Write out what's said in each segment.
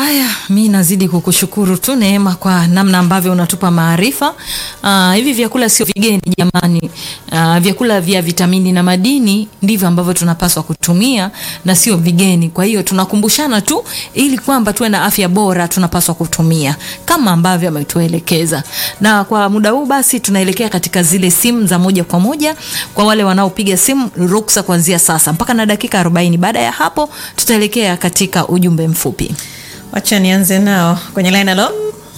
Haya, mi nazidi kukushukuru tu Neema kwa namna ambavyo unatupa maarifa. Uh, hivi vyakula sio vigeni jamani. Uh, vyakula vya vitamini na madini ndivyo ambavyo tunapaswa kutumia na sio vigeni. Kwa hiyo tunakumbushana tu ili kwamba tuwe na afya bora tunapaswa kutumia kama ambavyo ametuelekeza. Na kwa muda huu basi tunaelekea katika zile simu za moja kwa moja kwa wale wanaopiga simu ruksa kuanzia sasa mpaka na dakika 40. Baada ya hapo tutaelekea katika ujumbe mfupi. Wacha nianze nao kwenye line. Halo,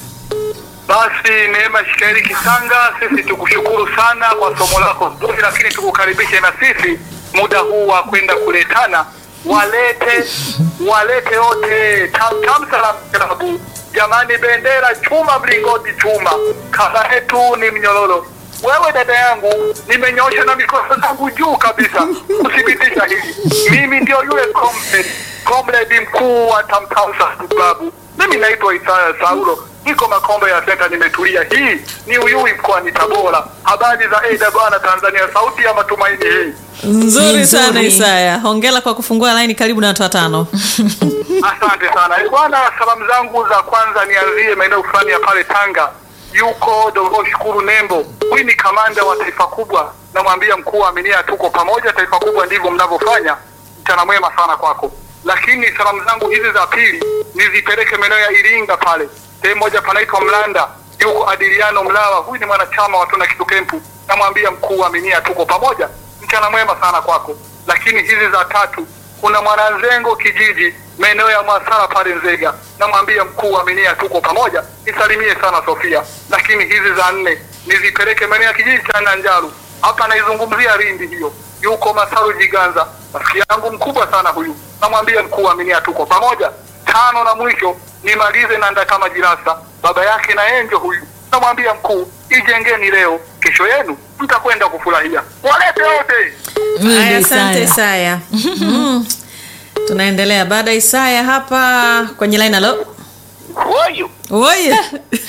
Basi Neema Shikaeli Kisanga, sisi tukushukuru sana kwa somo lako zuri, lakini tukukaribishe na sisi muda huu wa kwenda kuletana, walete walete wote tam tam salam klabu. Jamani, bendera chuma, mlingoti chuma, kaka yetu ni mnyororo. Wewe dada yangu, nimenyosha na mikono zangu juu kabisa kuthibitisha hili. Mimi ndio yule comrade comrade mkuu wa Tamtam Salam Club. Mimi naitwa Isaya Saulo, niko Makombe ya Senta, nimetulia. Hii ni Uyui mkoani Tabora. Habari za AWR Tanzania, sauti ya matumaini hii. nzuri Nzuri. sana Isaya, hongera kwa kufungua line. Karibu na watu watano. Asante sana Eh, bwana. Salamu zangu za kwanza nianzie maeneo fulani ya pale Tanga, yuko Dogo Shukuru Nembo. Huyu ni kamanda wa taifa kubwa, namwambia mkuu wa Aminia, tuko pamoja. Taifa kubwa ndivyo mnavyofanya. Mchana mwema sana kwako. Lakini salamu zangu hizi za pili nizipeleke maeneo ya Iringa pale, sehemu moja panaitwa Mlanda, yuko Adiliano Mlawa. Huyu ni mwanachama wa Tuna Kitu Kempu, namwambia mkuu wa Aminia, tuko pamoja. Mchana mwema sana kwako. Lakini hizi za tatu kuna mwananzengo kijiji maeneo ya Mwasara pale Nzega, namwambia mkuu wa Minia tuko pamoja, nisalimie sana Sofia. Lakini hizi za nne nizipeleke maeneo ya kijiji cha Nanjaru, hapa naizungumzia Lindi, hiyo yuko Masaru Jiganza, rafiki yangu mkubwa sana huyu, namwambia mkuu wa Minia tuko pamoja. Tano na mwisho nimalize na Ndakama Jirasa, baba yake na Enjo huyu, namwambia mkuu, ijengeni leo, kesho yenu mtakwenda kufurahia. Walete wote. Haya, asante Isaya. Mm. Tunaendelea baada ya Isaya hapa kwenye line. Halo, Woyu, oye,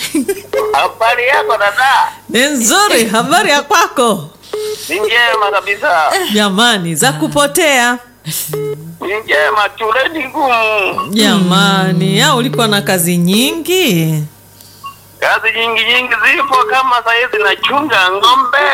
habari yako dada? ni nzuri. Habari ya kwako? Ni njema kabisa, Jamani, za kupotea ni njema. Shuleni ngumu, jamani. Au ulikuwa na kazi nyingi? kazi nyingi nyingi zipo, kama saizi nachunga ng'ombe.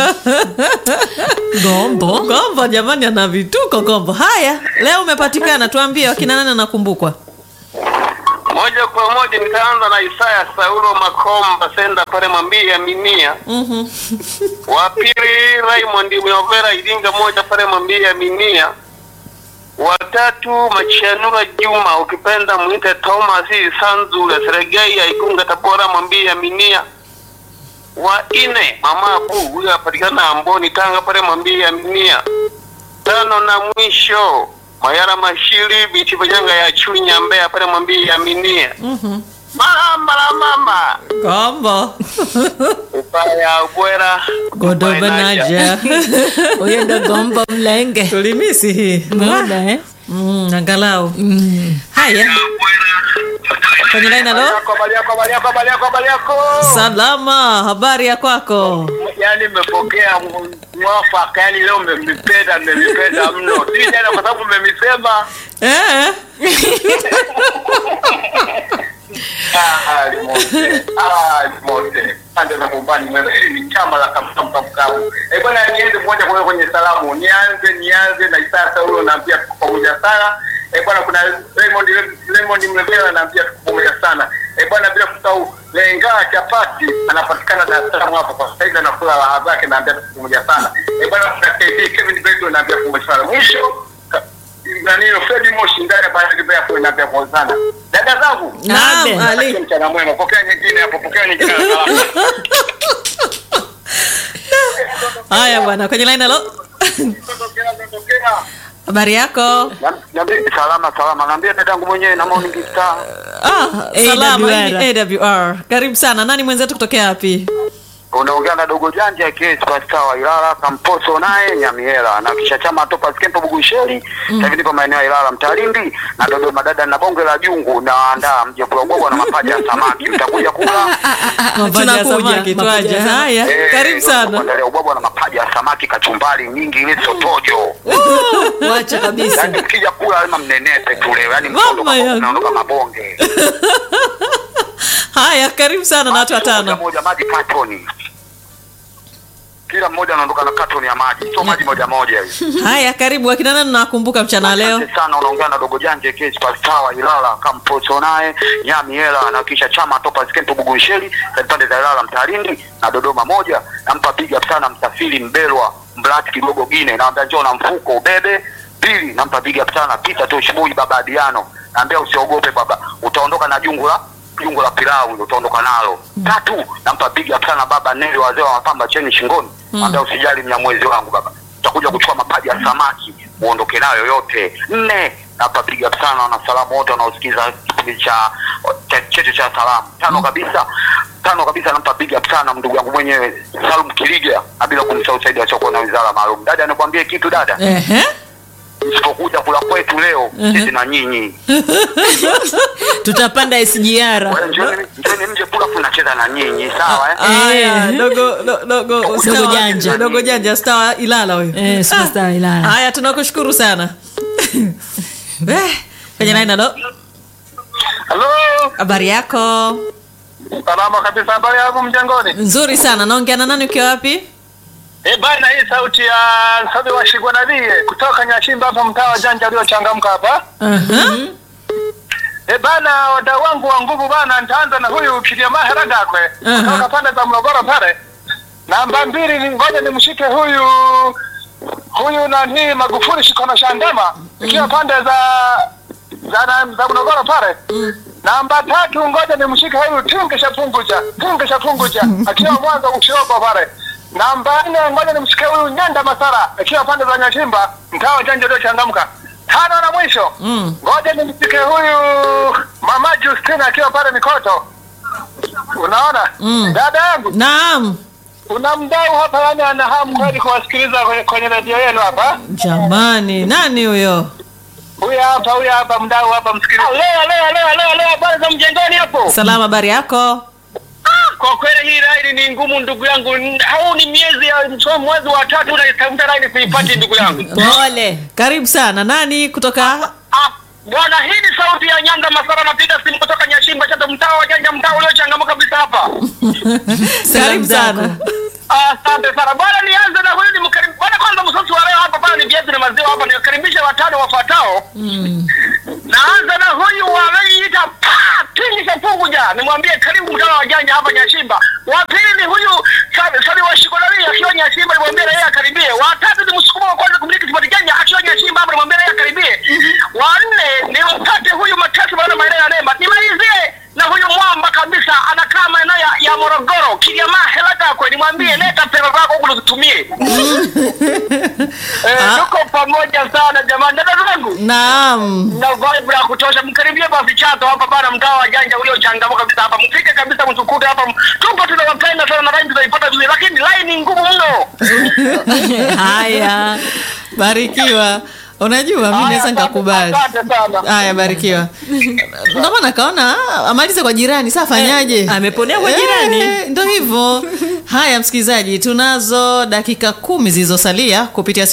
Gombo, Gombo jamani, ana vituko Gombo. Haya, leo umepatikana, tuambie wakina nani anakumbukwa? Moja kwa moja nitaanza na Isaya Saulo Makomba Senda pale Mwambia Minia. Mhm. Wa pili Raymond Mnyovera Iringa moja pale Mwambia Minia. Watatu Machanura Juma ukipenda mwite Thomas Sanzule Seregei ya Igunga Tabora Mwambia Minia. Wa ine Mama Abu huyo apatikana Amboni Tanga pale Mwambia Minia. Tano na mwisho Mayara Mashiri Biti Banyanga ya Chunya Mbeya pale Mwambia Minia. Mhm. Mama la mama Gombo. Upaya ubwera Godobanaja. Huyo ndo Gombo Mlenge. Tulimisi hii. Muda, eh? Mm, angalau. Mm. Haya, kwenye line. Halo, Habari yako, habari yako, habari yako, habari yako. salama. Habari ya kwako? Yaani mmepokea m- mwafaka, yaani leo mmemipenda, mmemipenda mno, si jana kwa sababu mmemisema. Eh? Ah, limote, ah, limote. Pande za nyumbani mwema, hili ni chama la kamkamkamkamu. Eh bwana, niende moja kwa moja kwenye salamu, nianze nianze na Isaya Saulo, naambia tuko pamoja sana. Eh bwana, kuna Raymond Raymond Mlevela, naambia tuko pamoja sana. Eh bwana, bila kusahau Lenga Chapati anapatikana Dar es Salaam hapa kwa sasa hivi, anakula raha zake, naambia tuko pamoja sana. Eh bwana, kuna KD Kevin Beto, naambia tuko pamoja sana. Mwisho ka- nani Fredi Moshi ndani ya Bayern Kibaya kwa naambia pamoja sana. Dada zangu, Naam, Abe. Ali. Natakia mchana mwema. Pokea nyingine hapo, pokea nyingine na salamu. Haya bwana, kwenye line. Halo, Tokea, tokea. habari yako? Niambie salama salama, naambia dadangu mwenyewe na morning star. Ah, salama. AWR. Hii ni AWR. Karibu sana. Nani mwenzetu kutokea wapi? unaongea na dogo janja aka superstar wa Ilala Kamposo naye Nyamiela na kisha chama topa skempo Bugusheri sasa hivi nipo maeneo ya Ilala Mtalindi na Dodoma dada na bonge la jungu na andaa mje kula ubwabwa na mapaja ya samaki utakuja kula Mapaja ya tunakuja samaki, twaje mapaja ya samaki. haya Eh, karibu sana kuandalia ubwabwa na mapaja ya samaki kachumbari nyingi ile sotojo wacha kabisa yaani mkija kula lazima mnenepe tu leo yaani Mama mnaondoka yangu. mnaondoka mabonge haya karibu sana na watu Moja watano moja maji katoni kila mmoja anaondoka na katoni ya maji sio maji moja moja hivi haya karibu akina nani nawakumbuka mchana wa leo Asante sana unaongea na dogo janje ke superstar wa Ilala kamposo naye nyami hela na kisha chama topa skempo bugunsheli za pande za Ilala mtarindi na Dodoma moja nampa big up sana msafiri mbelwa mblati kidogo gine naambia njoo na mfuko ubebe pili nampa big up sana Peter Toshibui baba Adiano naambia usiogope baba utaondoka na jungu la jungu la pilau hilo utaondoka nalo tatu nampa big up sana baba Neli wazee wa mapamba cheni shingoni naambia usijali mnyamwezi wangu baba utakuja kuchukua mapaja ya samaki uondoke nayo yote. Nne, hapa big up sana wanasalamu wote wanaosikiza kipindi cha cha- chetu cha salamu. Tano kabisa tano kabisa nampa big up sana ndugu yangu mwenyewe Salum Kiliga, na bila kumsahau Saidi Achoko na wizara maalum. Dada, nikwambie kitu dada, Ehe. msipokuja kula kwetu leo sisi na nyinyi tutapanda SGR Kwa hiyo njoni njoni mje kula tunacheza na nyinyi sawa eh? Haya, Eh. dogo do- dogo star wa- janja. dogo janja star wa Ilala huyo. Eh, superstar wa Ilala. Haya, tunakushukuru sana. Eh, Kwenye line halo. Halo, Habari yako? salama kabisa. Habari yangu mjangoni? Nzuri sana. Naongea na nani ukiwa wapi? Eh bana, hii sauti ya Sabi wa Shigwa Nadhie kutoka Nyashimba hapa mtaa wa Janja uliochangamka hapa. Aha. Eh bana, wadau wangu wa nguvu bana, nitaanza na huyu Kiliama Heragakwe Aha. kutoka pande za Morogoro pale. Namba mbili, ni ngoja nimshike huyu huyu nani Magufuli Shikono Shandema ikiwa pande za za, za, za Morogoro pale. Namba tatu, ngoja nimshike huyu Tingisha Punguja Tingisha Punguja akiwa Mwanza Ushiogo pale. Namba nne, ngoja nimshike huyu Nyanda Masara akiwa pande za Nyashimba mtaa wa Janja uliochangamka. Tano na mwisho Mm. ngoja nimshike huyu mama Justina akiwa pale Mikoto. Unaona Mm. dada yangu, Naam. kuna mdau hapa, yani ana hamu kweli kuwasikiliza kwenye, kwenye redio yenu hapa. Jamani, nani huyo? Huyu hapa, huyu hapa mdau hapa, msikilize. Leo leo leo leo leo, habari za mjengoni hapo? Salama, habari yako? Kwa kweli hii laini ni ngumu ndugu yangu, N- hau ni miezi ya mso- mwezi wa tatu unaitafuta laini kuipati ndugu yangu. pole Karibu sana. Nani kutoka? Ah, Bwana, hii ni sauti ya Nyanda Masara, napiga simu kutoka Nyashimba Chato, mtaa wa Janja, mtaa uliochangamka kabisa hapa. Karibu sana. Asante sana bwana, nianze na huyu ni mkarimu bwana. Kwanza msosi wa leo hapa bwana ni viazi na maziwa hapa, niwakaribisha watano wafuatao. Naanza na huyu wanayeita Tingisha Punguja, nimwambie karibu mtano wa janja hapa Nyashimba. Wa pili ni huyu Sabi Sabi wa Shikolari akiwa Nyashimba, nimwambie na yeye akaribie. Wa tatu ni msukuma wa kwanza kumiliki kipati janja akiwa Nyashimba hapa, nimwambie na yeye akaribie. Wa nne ni mpate huyu Matatu bwana maeneo ya Nemba. Nimalizie na huyu mwamba kabisa anakaa maeneo ya, ya Morogoro Kiliama Helaka kwe, nimwambie leta pesa zako huku tuzitumie. Eh, tuko pamoja sana jamani, dada zangu Naam. na vibe ya kutosha. Mkaribie basi Chato hapa bana, mtaa wa janja uliochangamka kabisa hapa, mfike kabisa, mtukute hapa, tupo tunawapenda sana na line tunaipata vizuri, lakini line ni ngumu mno. Haya. Barikiwa. Unajua mimi naweza Haya, nikakubali. Asante sana. Haya, barikiwa. Ndio maana kaona ah, amalize kwa jirani, sasa fanyaje? Eh, ameponea kwa jirani. Eh, Ndio hivyo. Haya, msikilizaji, tunazo dakika kumi zilizosalia kupitia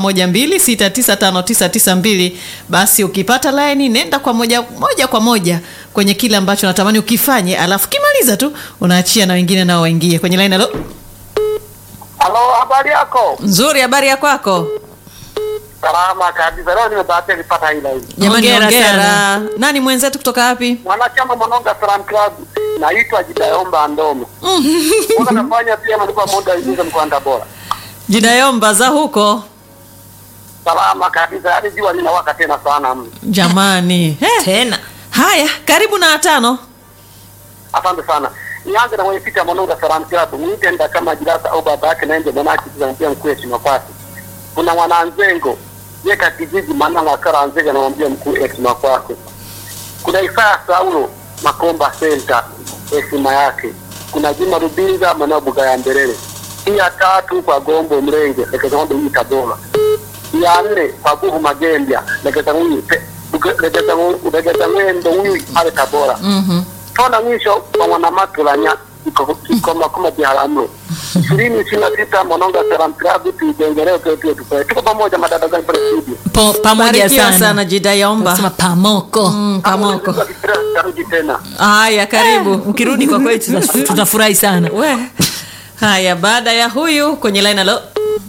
0712695992. Basi ukipata laini nenda kwa moja moja kwa moja kwenye kile ambacho natamani ukifanye, alafu kimaliza tu unaachia na wengine nao waingie kwenye laini. Halo, Halo, habari yako? nzuri, habari ya kwako? Salama kabisa. Leo nimebahatika nipata hii line. Jamani, Hongera hongera. sana. Nani mwenzetu kutoka wapi? Mwanachama Mononga Salam Club, naitwa Jidayomba Ndome. Mbona nafanya pia malipa muda izinze mkwanda bora. Jidayomba za huko. Salama kabisa, hadi jua linawaka tena sana mno. Jamani. Eh. tena Haya, karibu na watano. Asante sana. Nianze na mwenyekiti wa Mononga Salam Club, mwite nda kama jirasa au baba yake naende mwanaki tunampia mkuu heshima kwake. Kuna mwananzengo yeka kijiji mananga kara nzega namwambia mkuu heshima kwake. Kuna Isaya Saulo Makomba Center heshima yake. kuna Juma Rubinza Manabuga ya Mbelele. Hii ya tatu kwa Gombo Mrenge Lekeza Ng'ombe hii Tabora. Hii ya nne kwa Buhu Magembya Lekeza huyu Lekeza Ng'ombe Lekeza Ng'ombe huyu pale Tabora. Mhm. Tona mwisho kwa Mwanamatulanya iko iko makoma Biharamulo. ishirini ishirini na sita Mononga Salam Club tuijengelee tu tu tu. Tuko pamoja madada zangu pale studio. Po, pamoja Barikiwa sana, sana Jidayomba. Sema pamoko Mm, Kamoko. Tarudi tena. Haya, karibu. ukirudi kwa kweli tuta- tutafurahi sana We. Haya, baada ya huyu kwenye line alo.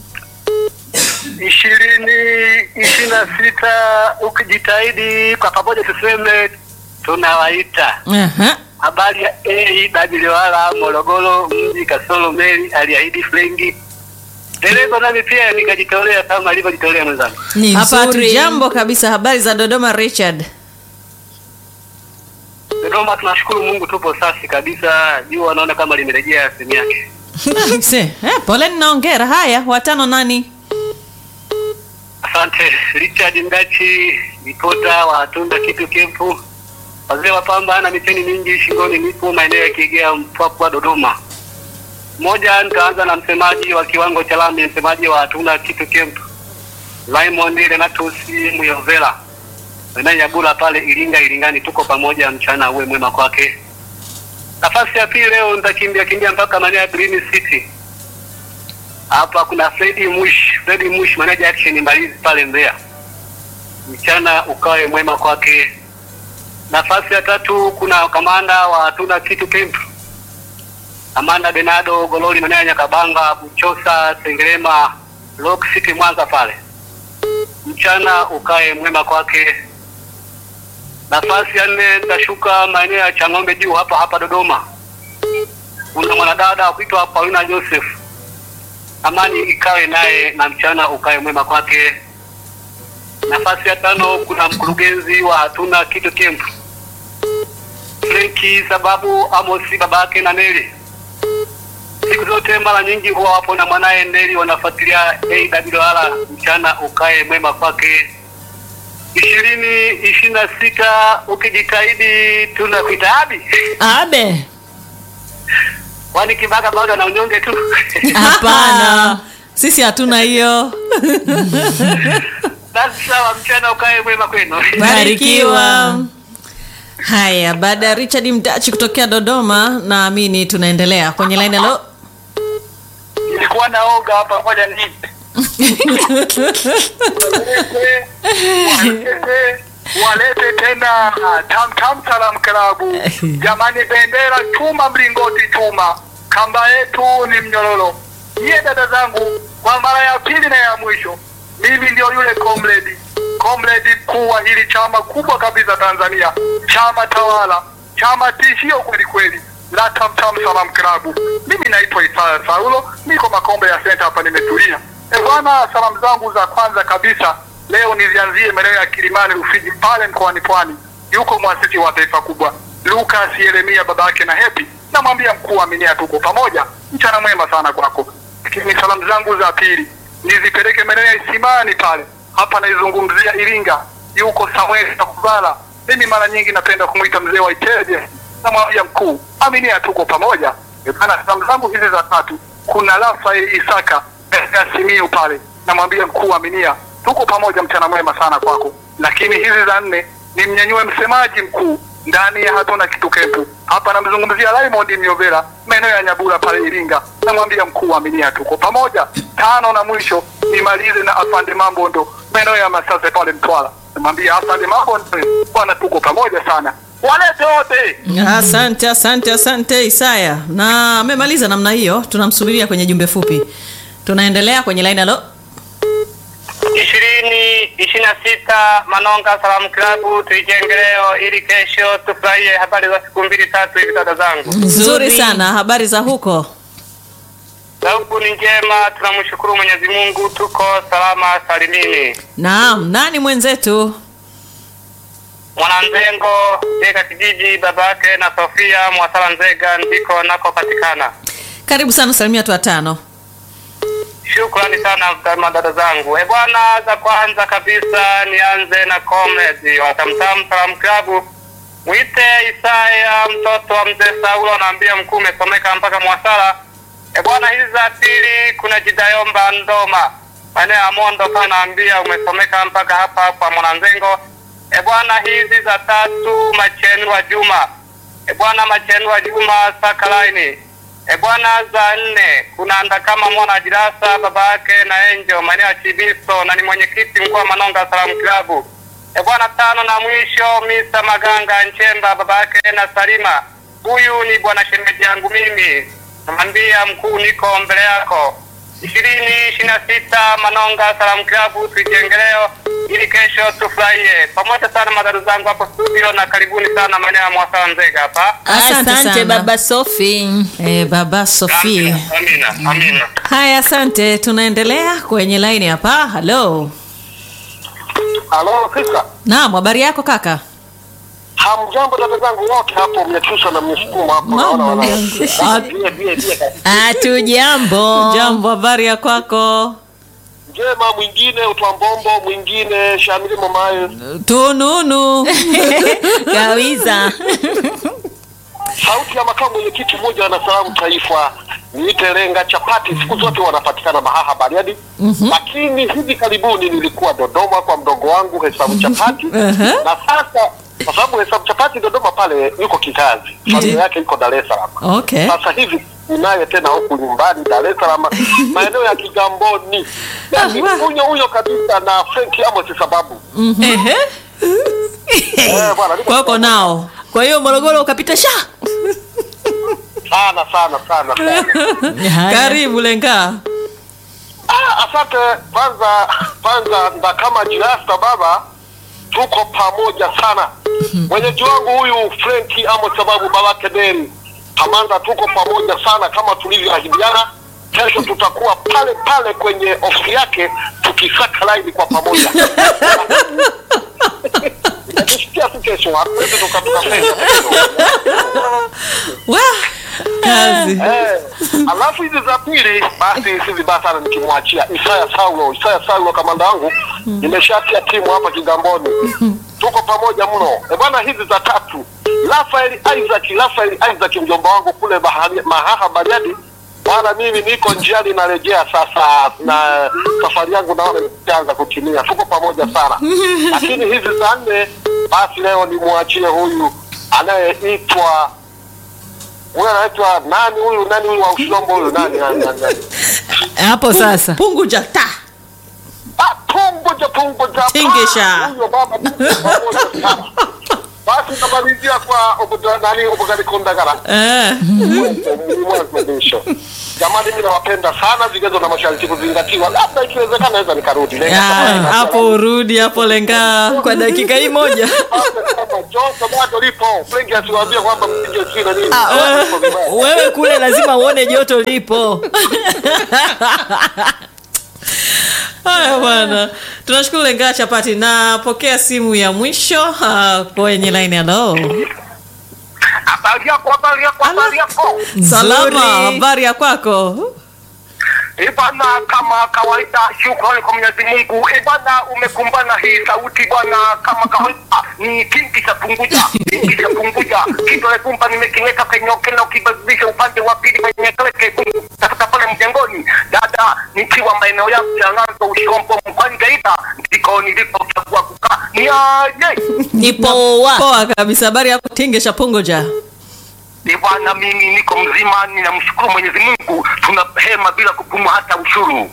ishirini ishirini na sita ukijitahidi kwa pamoja tuseme tunawaita Aha. habari ya AWR Morogoro mji Kasolo Meli aliahidi flengi dereva nami pia nikajitolea kama alivyojitolea mwenzangu ni Hapa nzuri hatujambo kabisa. Habari za Dodoma Richard? Dodoma tunashukuru Mungu tupo safi kabisa jua naona kama limerejea sehemu yake Se, eh, poleni na hongera. Haya, watano nani? asante Richard Ndachi ripota wa Tunda Kitu Kempu wazee wa pamba na miteni mingi shingoni nipo maeneo ya Kigea Mpwapwa Dodoma moja nitaanza na msemaji wa kiwango cha lami msemaji wa Tunda Kitu Kempu Raymond Renatus Muyovela maeneo ya Bula pale Iringa Iringani tuko pamoja mchana uwe mwema kwake nafasi ya pili leo nitakimbia kimbia mpaka maeneo ya Green City hapa kuna Fredi Mush, Fredi Mush manager action Mbalizi pale Mbeya. Mchana ukawe mwema kwake. Nafasi ya tatu kuna kamanda wa tuna kitu camp. Kamanda Benado Gololi manager Nyakabanga, Buchosa, Sengerema, Rock City Mwanza pale. Mchana ukae mwema kwake. Nafasi ya nne nitashuka maeneo ya Chang'ombe juu hapa hapa Dodoma. Kuna mwanadada wa kuitwa Paulina Joseph amani ikawe naye na mchana ukawe mwema kwake. Nafasi ya tano kuna mkurugenzi wa hatuna kitu camp Frenki sababu Amosi babake na Neli. Siku zote mara nyingi huwa wapo na mwanaye Neli wanafuatilia AWR, mchana ukae mwema kwake. ishirini ishirini na sita ukijitahidi tunakuita abi abe kwani Kibaga bado ana unyonge tu hapana Sisi hatuna hiyo. basi sawa, mchana ukae mwema kwenu. Barikiwa. Haya, baada ya Richard Mdachi kutokea Dodoma, naamini tunaendelea kwenye line alo. Nilikuwa naoga hapa, ngoja ni walete walete tena tam tam salam klabu jamani, bendera chuma, mlingoti chuma, kamba yetu ni mnyororo. Nyie dada zangu, kwa mara ya pili na ya mwisho, mimi ndio yule comrade comrade mkuu wa hili chama kubwa kabisa Tanzania, chama tawala, chama tishio kweli kweli la Tam Tam Salam Klabu. Mimi naitwa Isaya Saulo, niko Makombe ya Center hapa, nimetulia. E bwana, salamu zangu za kwanza kabisa leo nizianzie maeneo ya Kilimani Rufiji pale mkoani Pwani. Yuko mwasisi wa taifa kubwa Lucas Yeremia babake na Happy, namwambia mkuu wa Aminia, tuko pamoja, mchana mwema sana kwako. Lakini salamu zangu za pili nizipeleke maeneo ya Isimani pale, hapa naizungumzia Iringa, yuko Samuel Takubala. Mimi mara nyingi napenda kumwita mzee wa Iteje, namwambia mkuu Aminia, tuko pamoja. E bana, salamu zangu hizi za tatu kuna Rafael Isaka ya Simiu pale, namwambia mkuu Aminia, tuko pamoja, mchana mwema sana kwako. Lakini hizi za nne ni mnyanyue msemaji mkuu ndani ya hatuna kitu kepu hapa, namzungumzia Raymond Myovera maeneo ya Nyabura pale Iringa, namwambia mkuu Aminia, tuko pamoja. Tano na mwisho nimalize na afande Mambondo maeneo ya Masase pale Mtwara, namwambia afande Mambondo, bwana, tuko pamoja sana, walete wote. Asante, asante, asante Isaya, na amemaliza namna hiyo. Tunamsubiria kwenye jumbe fupi. Tunaendelea kwenye line alo. ishirini ishirini na sita Manonga Salamu Klabu tuijenge leo ili kesho tufurahie habari za siku mbili tatu hivi dada zangu. Nzuri sana, habari za huko? Za huku ni njema, tunamshukuru Mwenyezi Mungu, tuko salama salimini. Naam, nani mwenzetu? Mwananzengo Jeka kijiji babake na Sofia Mwasala Nzega ndiko nakopatikana. Karibu sana, salimia watu watano. Shukrani sana kama dada zangu. E bwana, za kwanza kabisa nianze na comrade wa Tamtam Salam Club Mwite Isaya mtoto wa mzee Saulo, naambia mkuu umesomeka mpaka Mwasala. E bwana, hizi za pili kuna Jidayomba Ndoma maeneo ya Mondo pa, naambia umesomeka mpaka hapa hapa Mwananzengo. E bwana, hizi za tatu Machenu wa Juma. E bwana, Machenu wa Juma Sakalaini. E bwana, za nne kuna Ndakama mwana Jirasa baba yake na Enjo maeneo ya Chibiso na ni mwenyekiti mkuu wa Manonga Salamu Klabu. E bwana, tano na mwisho Mr. Maganga Nchemba baba yake na Salima. Huyu ni bwana shemeji yangu mimi, namwambia mkuu, niko mbele yako. ishirini ishirini na sita Manonga Salamu Klabu, tuijengeleo ili kesho tufurahie pamoja sana. Madharu zangu hapo studio, na karibuni sana maeneo ya Mwasala Nzega hapa. Asante sana. baba Sofi. Eh, baba Sofia. Amina, amina. Haya, asante. Tunaendelea kwenye laini hapa. Halo, Halo, Krista. naam, habari yako kaka? Hamjambo dada zangu wote hapo, mmetusha na mmesukuma hapo. Mama naona wana- yangu. Ah, bie, bie, bie, kabisa. Hatujambo. Jambo, habari ya kwako? Njema, mwingine utwambombo, mwingine shamili mamaye. Tununu. Kawiza. Sauti ya makamu mwenyekiti mmoja na salamu taifa niite Lenga Chapati, siku zote wanapatikana Mahaha Bariadi. Lakini hivi karibuni nilikuwa Dodoma kwa mdogo wangu Hesabu Chapati Uh-huh. na sasa kwa sababu Hesabu Chapati Dodoma pale yuko kikazi, familia yake iko Dar es Salaam. Okay. Sasa hivi ninaye tena huku nyumbani Dar es Salaam, maeneo ya Kigamboni, Yaani Ah, wa. huyo huyo kabisa na Frank Amos sababu Ehe. eh, bwana niko Kwako nao. Kwa hiyo Morogoro ukapita sha. sana sana sana sana. Karibu Lenga. Ah, asante kwanza kwanza nda kama jirasta baba tuko pamoja sana mwenyeji wangu huyu Frenki Amos sababu baba Kederi Kamanda tuko pamoja sana kama tulivyoahidiana kesho tutakuwa pale pale kwenye ofisi yake tukisaka laini kwa pamoja Nikisikia tu kesho hatuwezi tuka- tukapenda Wa. Kazi. Eh, alafu hizi za pili basi si vibaya sana nikimwachia Isaya Saulo. Isaya Saulo kamanda wangu, nimeshatia timu hapa Kigamboni, tuko pamoja mno. E bwana, hizi za tatu Rafael Isaac, Rafael Isaac mjomba wangu kule bahari, Mahaha Bariadi. Bwana, mimi niko njiani narejea sasa, na safari yangu naona itaanza kutimia. Tuko pamoja sana, lakini hizi za nne basi leo nimwachie huyu anayeitwa huyu anaitwa nani huyu nani huyu wa ushombo huyu nani nani nani nani Hapo sasa. Punguja ta. ah punguja punguja Tingisha. Ah, huyo baba tuko pamoja sana. basi namalizia kwa obuda nani obugani kundagara Eh. mwisho jamani mimi nawapenda sana vigezo na masharti kuzingatiwa labda ikiwezekana naweza nikarudi Lenga Ah, kama- hapo urudi hapo Lenga kwa dakika hii moja. Basi kama joto bado lipo Frenki asiwaambie kwamba mpige sijui na nini Ah, Lipo vibaya. Wewe kule lazima uone joto lipo. Haya bwana, tunashukuru Lenga Chapati. Napokea simu ya mwisho ah, kwenye line. Hello, Habari yako, habari yako, habari yako. salama, habari ya kwako? Ibana, kama kawaida, shukrani kwa Mwenyezi Mungu. Ibana, umekumbana hii sauti bwana, kama kawaida ni kingi cha punguja, kingi cha punguja, kidole gumba nimekiweka kwenye okena, ukibadilisha upande wa pili kwenye kile kekundu, tafuta pale mjengoni. Dada, nikiwa maeneo yangu ya Ng'anzo, Ushombo, mkoani Geita, ndiko nilipochagua kukaa. Ni aje Nipoa. Poa kabisa, habari yako Tingesha Pungoja? Ni bwana, mimi niko mzima, ninamshukuru Mwenyezi Mungu, tuna hema bila kupumua hata ushuru.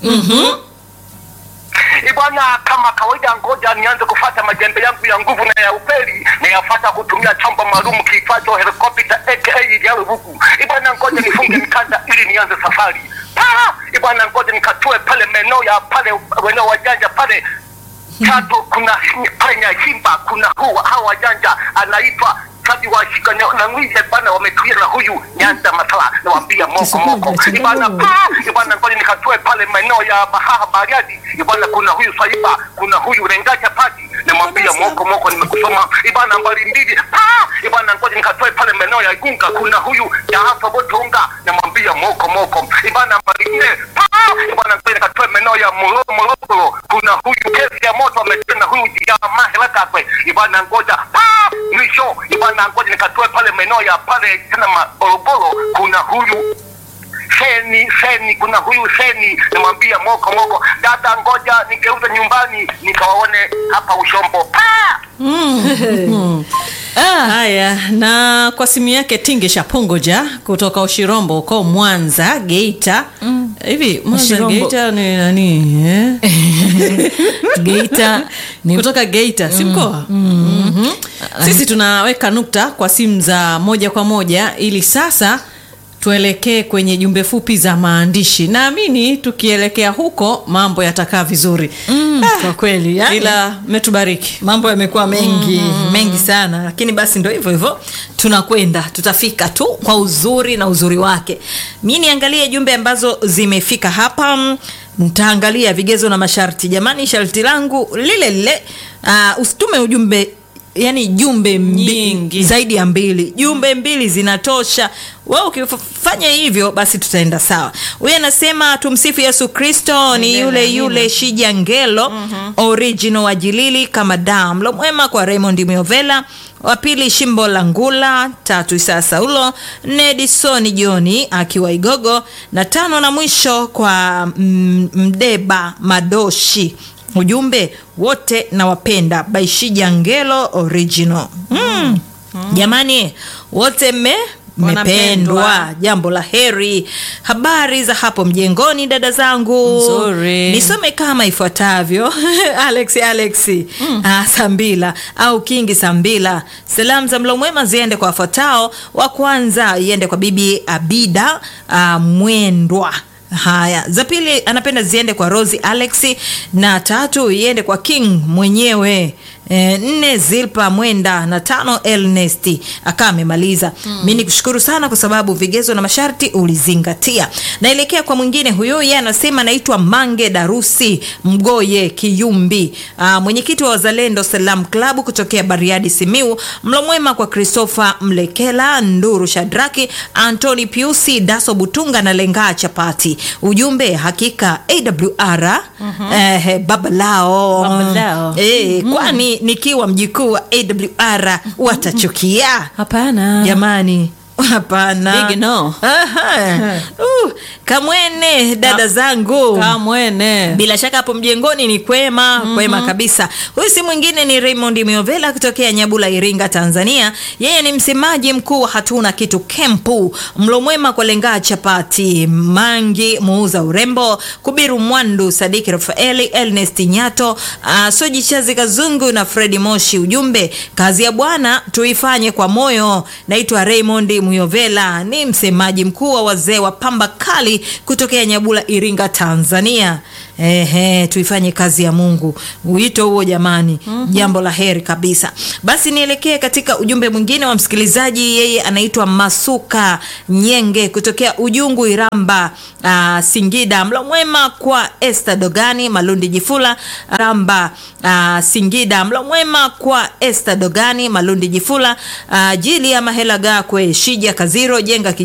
Eh, bwana, kama kawaida, ngoja nianze kufata majembe yangu ya nguvu na ya upeli na yafata kutumia chombo maalum kiitwacho helikopta aka Ilyarubuku. Eh, bwana, ngoja nifunge mikanda ili nianze safari. Ah, eh, bwana, ngoja nikatue pale maeneo ya pale weneo wajanja pale Chato kuna pale Nyashimba kuna huu hawa wajanja anaitwa Sadi washika na na ngwije bana wametuia na huyu Nyanda Masala nawaambia moko moko ibana pa ibana ngoja nikatoe pale maeneo ya Bahaha Bariadi ibana kuna huyu Saiba kuna huyu Rengacha Pati namwambia moko moko nimekusoma ibana mbali mbili pa ibana ngoja nikatoe pale maeneo ya Igunga kuna huyu Jaafa Botonga namwambia moko moko ibana mbali nne pa ibana ngoja nikatoe maeneo ya Molo Morogoro kuna huyu kesi ya moto ametenda huyu jamaa Helakakwe ibana ngoja pa mwisho maeneo bwana, ngoja nikatoe pale maeneo ya pale tena Morogoro, kuna huyu Seni Seni, kuna huyu Seni, namwambia moko moko, dada, ngoja nigeuze nyumbani nikawaone hapa Ushombo pa haya na kwa simu yake tinge shapongoja kutoka ushirombo uko mwanza geita hivi mwanza Ushirombo. geita ni nani eh? Geita ni kutoka geita si mkoa Mhm. sisi tunaweka nukta kwa simu za moja kwa moja ili sasa tuelekee kwenye jumbe fupi za maandishi naamini tukielekea huko mambo yatakaa vizuri Mm, kwa kweli yani, ila metubariki mambo yamekuwa mengi mengi sana lakini basi ndo hivyo hivyo tunakwenda tutafika tu kwa uzuri na uzuri wake mi niangalie jumbe ambazo zimefika hapa Mm, nitaangalia vigezo na masharti jamani sharti langu lile lile uh, usitume ujumbe yani jumbe mbi, Nyingi. zaidi ya mbili jumbe mbili zinatosha we ukifanya hivyo basi tutaenda sawa huyu anasema tumsifu yesu kristo ni yule yule shija ngelo original wa jilili kama dam lo mwema kwa raymond miovela wa pili shimbo la ngula tatu isaa saulo nedisoni joni akiwa igogo na tano na mwisho kwa mm, mdeba madoshi ujumbe wote nawapenda baishija ngelo original mm. jamani wote mme mmependwa Wanapendwa. jambo la heri habari za hapo mjengoni dada zangu Nzuri. nisome kama ifuatavyo alex alex mm. ah, sambila au kingi sambila salamu za mlo mwema ziende kwa wafuatao wa kwanza iende kwa bibi abida ah, mwendwa haya za pili anapenda ziende kwa rosi alex na tatu iende kwa king mwenyewe E, nne zilpa mwenda na tano elnesti akaa amemaliza mm. mi nikushukuru sana kwa sababu vigezo na masharti ulizingatia naelekea kwa mwingine huyo yeye anasema naitwa mange darusi mgoye kiyumbi Aa, mwenyekiti wa wazalendo salam klabu kutokea bariadi simiu mlo mwema kwa christopher mlekela nduru shadraki antoni piusi daso butunga na lengaa chapati ujumbe hakika awr mm-hmm. eh, baba lao Baba lao. eh, kwani nikiwa mjikuu wa awr watachukia hapana jamani hapana Big no. Aha. uh, kamwene dada Ka- zangu kamwene bila shaka hapo mjengoni ni kwema mm-hmm. kwema kabisa huyu si mwingine ni raymond miovela kutokea nyabula iringa tanzania yeye ni msemaji mkuu wa hatuna kitu kempu mlo mwema kwa lengaa chapati mangi muuza urembo kubiru mwandu sadiki rafaeli elnest nyato uh, soji chazi kazungu na fredi moshi ujumbe kazi ya bwana tuifanye kwa moyo naitwa raymond muyovela ni msemaji mkuu wa wazee wa pamba kali kutokea nyabula iringa tanzania Ehe, tuifanye kazi ya mungu wito huo jamani mm-hmm. jambo la heri kabisa basi nielekee katika ujumbe mwingine wa msikilizaji yeye anaitwa masuka nyenge kutokea ujungu iramba uh, singida mlo mwema kwa este dogani malundi jifula ramba uh, singida mlo mwema kwa este dogani malundi jifula uh, jili ya mahela gakwe shija kaziro jenga